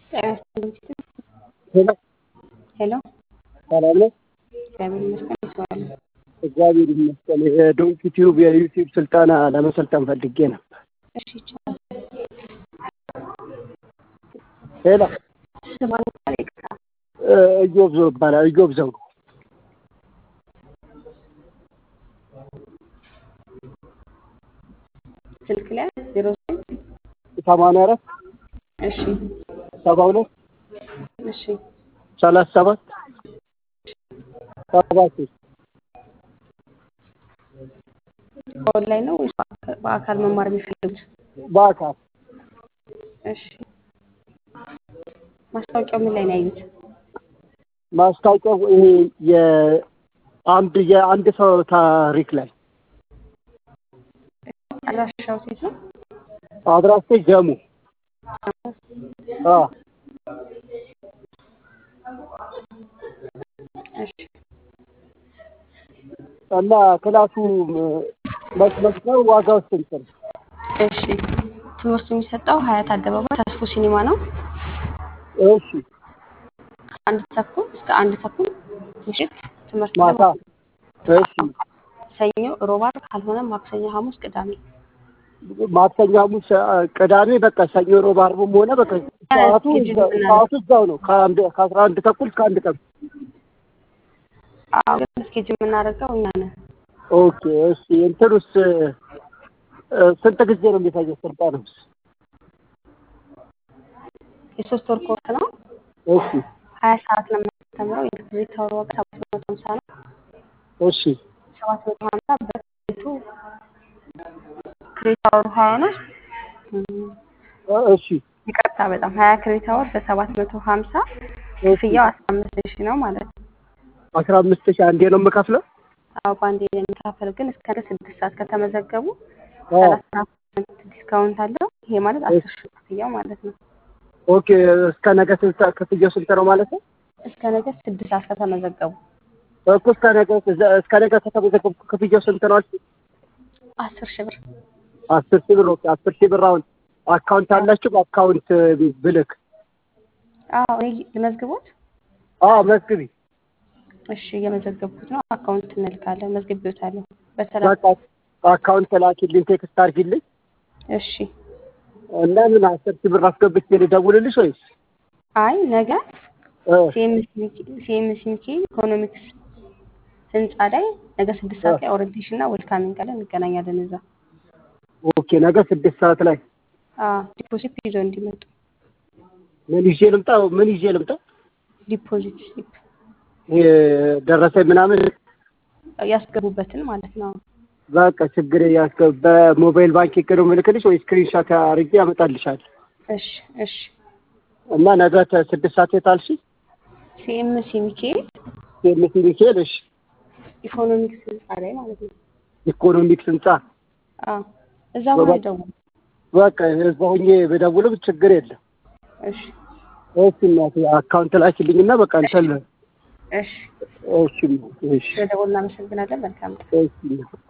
ሄሎ ሄሎ ሰላም ነው? እግዚአብሔር ይመስገን ይሰዋል። እግዚአብሔር ይመስገን። የዶንኪ ቲዩብ የዩቲዩብ ስልጠና ለመሰልጠን ፈልጌ ነበር። እሺ ይቻላል። ሄሎ ስማን ቃል ይቅርታ። እዮብ ዘው ይባላል። እዮብ ዘውዱ ስልክ ላይ ዜሮ ዘጠኝ ሰማንያ አራት እሺ ሰባ ሁለት እሺ ሰላሳ ሰባት ሰባ ሶስት በኦንላይን ነው ወይስ በአካ- በአካል መማር የሚፈልጉት? በአካል እሺ ማስታወቂያው ምን ላይ ነው ያዩት? ማስታወቂያው ይሄ የአንድ የአንድ ሰው ታሪክ ላይ አድራሻው ሴት ነው? አድራሻ ጀሙ አ እሺ እና ክላሱ መስመት ነው። ዋጋው ስንት ነው? እሺ ትምህርቱ የሚሰጠው ሀያት አደባባይ ተስፎ ሲኒማ ነው። እሺ ከአንድ ተኩል እስከ አንድ ተኩል ምሽት ትምህርት ማታ ነው። እሺ ሰኞ፣ ሮብ፣ ዓርብ ካልሆነ ማክሰኞ፣ ሐሙስ፣ ቅዳሜ ማክሰኞ፣ ሐሙስ፣ ቅዳሜ በቃ ሰኞ፣ ሮብ፣ ዓርብም ሆነ በቃ ሰዓቱ እዛ- ሰዓቱ እዛው ነው ከአንድ ከአስራ አንድ ተኩል እስከ አንድ ተኩል አዎ ግን እስኬጅ የምናደርገው እኛ ነን። ኦኬ እሺ እንትኑስ እ፣ ስንት ጊዜ ነው የሚፈጀው ስልጠናውስ? የሶስት ወር ኮርስ ነው። እሺ ሀያ ሰዓት ነው የምናስተምረው። የክሬዲት አወር ዋጋ ሰባት መቶ ሀምሳ ነው። እሺ ሰባት መቶ ሀምሳ በክሬዲቱ ክሬዲት አወሩ ሀያ ነው። እም፣ እ፣ እሺ ይቅርታ በጣም ሀያ ክሬዲት አወር በሰባት መቶ ሀምሳ ክፍያው አስራ አምስት ሺህ ነው ማለት ነው። አስራ አምስት ሺህ አንዴ ነው የምከፍለው? አዎ በአንዴ የሚካፈል ግን እስከ ነገ ስድስት ሰዓት ከተመዘገቡ አዎ ሰላሳ ፐርሰንት ዲስካውንት አለው። ይሄ ማለት አስር ሺህ ክፍያው ማለት ነው። ኦኬ እስከ ነገ ስንት ክፍያው ስንት ነው ማለት ነው? እስከ ነገ ስድስት ሰዓት ከተመዘገቡ እኮ እስከ ነገ እስከ ነገ ከተመዘገብኩ ክፍያው ስንት ነው አልሽኝ? አስር ሺህ ብር አስር ሺህ ብር ኦኬ አስር ሺህ ብር አሁን አካውንት አላችሁ በአካውንት ብልክ አዎ እኔ ልመዝግቦት አዎ መዝግቢ እሺ እየመዘገብኩት ነው። አካውንት እንልካለን። መዝግቤዎታለሁ በሰላም በቃ አካውንት ላኪልኝ ቴክስት አድርጊልኝ እሺ። እና ምን አስር ሺህ ብር አስገብቼ ልደውልልሽ ወይስ አይ ነገ እ፣ ሲኤምሲ ሚካኤል ኢኮኖሚክስ ህንፃ ላይ ነገ ስድስት ሰዓት ላይ ኦሪንቴሽን እና ዌልካሚንግ አለ። እንገናኛለን እዛ። ኦኬ ነገ ስድስት ሰዓት ላይ አዎ ዲፖዚት ይዘው እንዲመጡ ምን ይዤ ልምጣ ምን ይዤ ልምጣ ዲፖዚት ስሊፕ ይሄ ደረሰኝ ምናምን ያስገቡበትን ማለት ነው። በቃ ችግር ያስገ በሞባይል ባንኪንግ ነው የምልክልሽ ወይ ስክሪንሻት አድርጌ ያመጣልሻል እሺ እሺ። እና ነገ ተ- ስድስት ሰዓት የታልሽ ሲኤምሲ ሚካኤል ሴምሲ ሚካኤል እሺ ኢኮኖሚክስ ህንፃ ላይ ማለት ነው። ኢኮኖሚክስ ህንጻ አዎ እዛ ሆነ ደውሉ። በቃ እዛ ሆኜ ብደውልም ችግር የለም እሺ እሺ እናቴ አካውንት ላኪልኝና በቃ እንትን እሺ። እሺ እናቴ፣ እሺ ስለደወሉ እናመሰግናለን። መልካም እሺ እናቴ።